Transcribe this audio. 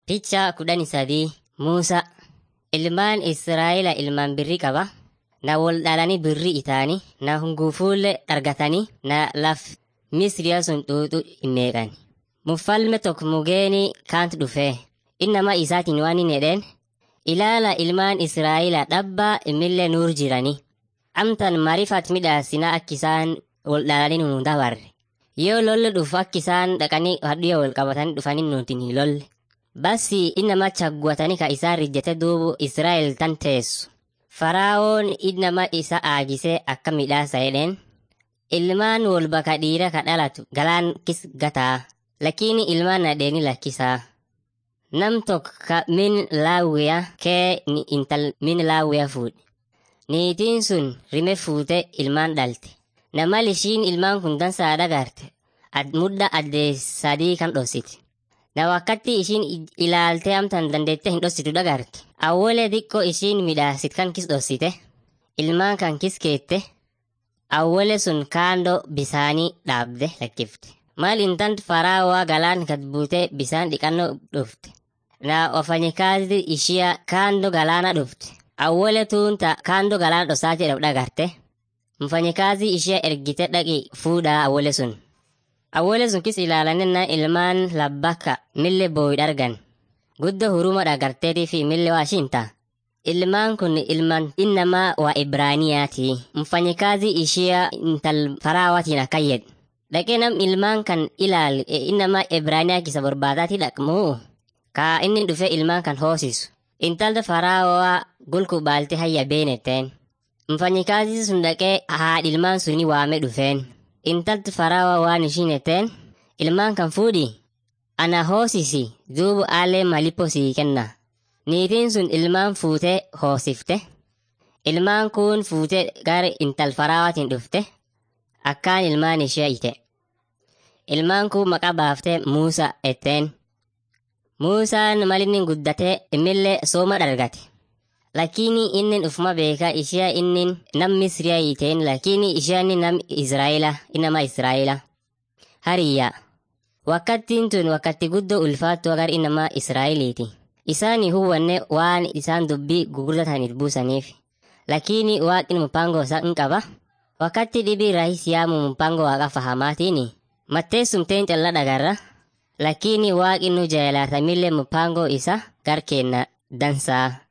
Picha kudhanii sadii Muusaa ilmaan Israa'ela ilmaan birrii qaba. Na wal dhalanii birrii itaanii na hungufuullee argatanii na laf Misriyaa sun xuuxu hinmeeqan. Muffalme tokko mugeenii kaantu dhufee innama isaatiin waan hin jedheen ilaala ilmaan Israa'ela dhabbaa imillee nuur jiranii. Amtan mariifat midhaasina akka isaan wal dhalanii nu dabarre. Yoo lolli dhufu akka isaan dhaqanii hadhiyya wal qabatanii dhufanii nutiin hin lolle. Basi innama chaggwatanii ka isaan rijjate duubu Israa'el tan teessu. Faraa'oon innama isa aagisee akka midhaasa jedheen. Ilmaan wal baka dhiira ka dhalatu galaan kis gataa. Lakini ilmaan nadheeni lakkisaa. Nam tokko ka min laawwiya kee ni intal min laawwiya fuudhe. Niitiin sun rime fuute ilmaan dhalte. Namal ishiin ilmaan kun dansaa dhagarte. Ad mudda addee sadii kan dhossiti. Na wakkatti ishiin ilaaltee amtan dandeettee hin dhossitu dhagarte. Awwole xiqqoo ishiin midhaasit kan kis dhossite. Ilmaan kan kis keette. Awwole sun kaandoo bisaanii dhaabde lakkifte. Maal intant faraawaa galaan gad buutee bisaan dhiqannoo dhufte. Na wafanyikazi ishia kaandoo galaana dhufte. Awwole tuunta kaandoo galaana dhosaa jedhamu dhagarte. Mfanyikazi ishia ergite dhaqi fuudhaa awwole sun. Awwole sun kis ilaalanina ilmaan labbakka mille booyi dhargan. Guddo huruma dhagarteetii fi mille waa shinta. Ilmaan kun ilmaan innamaa waa Ibraaniyaati. Mfanyikazi ishia intal faraawatiin akkayyed. Dhaqee nam ilmaan kan ilaal innamaa Ibraaniyaa kisa barbaadaati dhaqmoo. Kaa inni dhufe ilmaan kan hoosisu. Intalda faraawaa gulku baalte hayya beenetteen. Mfanyikazi sun dhaqee haadha ilmaan suni waame dhufeen. Intalti faraawaa waan ishiin etteen ilmaan kan fuudhi. Ana hoosisi duubu aalee malipo sii kenna. Niitiin sun ilmaan fuutee hoosifte. Ilmaan kun fuutee gara intal faraawaatiin dhufte. Akkaan ilmaan ishee ite. Ilmaan kun maqaa baaftee Muusaa etteen. Muusaan malinni guddatee imillee sooma dhargate. Lakini inni ufuma beeka ishee inni nam Misriyaa hiiteen lakini isheen nam Israa'ela inama Israa'ela. Hariyya. Wakkattiin tun wakkatti guddoo ulfaattu agar inama Israa'eliiti. Isaani hubanne waan isaan dubbii gugurdataniif buusaniif. Lakini waaqni mupangoo isaa hin qaba. Wakkatti dhibii raahis yaamu mupangoo waaqa fahamaatiini. Matteessumteen calla dhagarra. Lakini waaqni nu jaalaatamillee mupangoo isa gar kenna dansaa.